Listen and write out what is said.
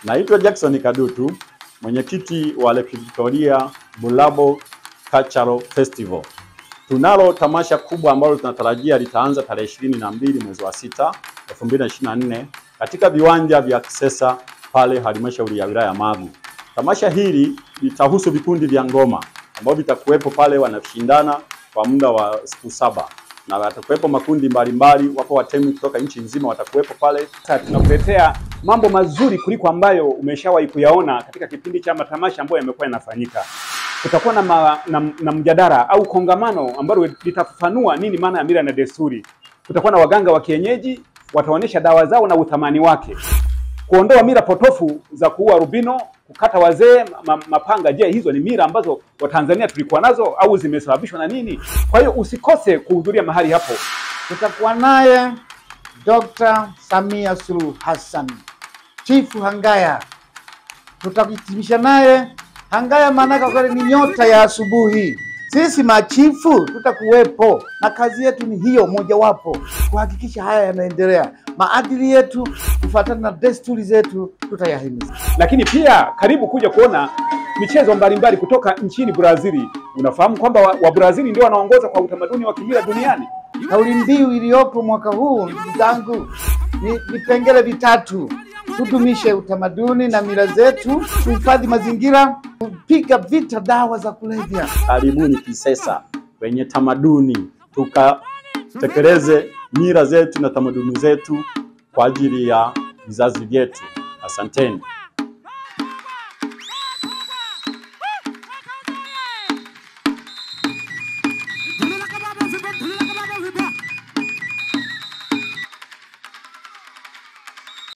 Naitwa Jackson Kadutu, mwenyekiti wa Lake Victoria Bulabo Cultural Festival. Tunalo tamasha kubwa ambalo tunatarajia litaanza tarehe ishirini na mbili mwezi wa sita elfu mbili na ishirini na nne katika viwanja vya Kisesa pale halmashauri ya wilaya ya Magu. Tamasha hili litahusu vikundi vya ngoma ambao vitakuwepo pale, wanashindana kwa muda wa siku saba na watakuwepo makundi mbalimbali, wapo watemi kutoka nchi nzima watakuwepo pale. Sasa tunakuletea mambo mazuri kuliko ambayo umeshawahi kuyaona katika kipindi cha matamasha ambayo yamekuwa yanafanyika. Kutakuwa na, ma, na, na mjadala au kongamano ambalo litafafanua nini maana ya mila na desturi. Kutakuwa na waganga wa kienyeji wataonyesha dawa zao na uthamani wake, kuondoa mila potofu za kuua rubino, kukata wazee ma, mapanga. Je, hizo ni mila ambazo Watanzania tulikuwa nazo au zimesababishwa na nini? Kwa hiyo usikose kuhudhuria mahali hapo. Tutakuwa naye Dr. Samia Suluhu Hassan, Chifu Hangaya. Tutahitimisha naye Hangaya, maanake kweli ni nyota ya asubuhi. Sisi machifu tutakuwepo na kazi yetu ni hiyo mojawapo, kuhakikisha haya yanaendelea. Maadili yetu kufuatana na desturi zetu tutayahimiza. lakini pia karibu kuja kuona michezo mbalimbali kutoka nchini Brazili. Unafahamu kwamba wa, wa Brazili ndio wanaongoza kwa utamaduni wa kimila duniani. Kauli mbiu iliyopo mwaka huu ndugu zangu ni vipengele vitatu: tudumishe utamaduni na mila zetu, tuhifadhi mazingira, kupiga vita dawa za kulevya. Karibuni Kisesa kwenye tamaduni, tukatekeleze mila zetu na tamaduni zetu kwa ajili ya vizazi vyetu. Asanteni.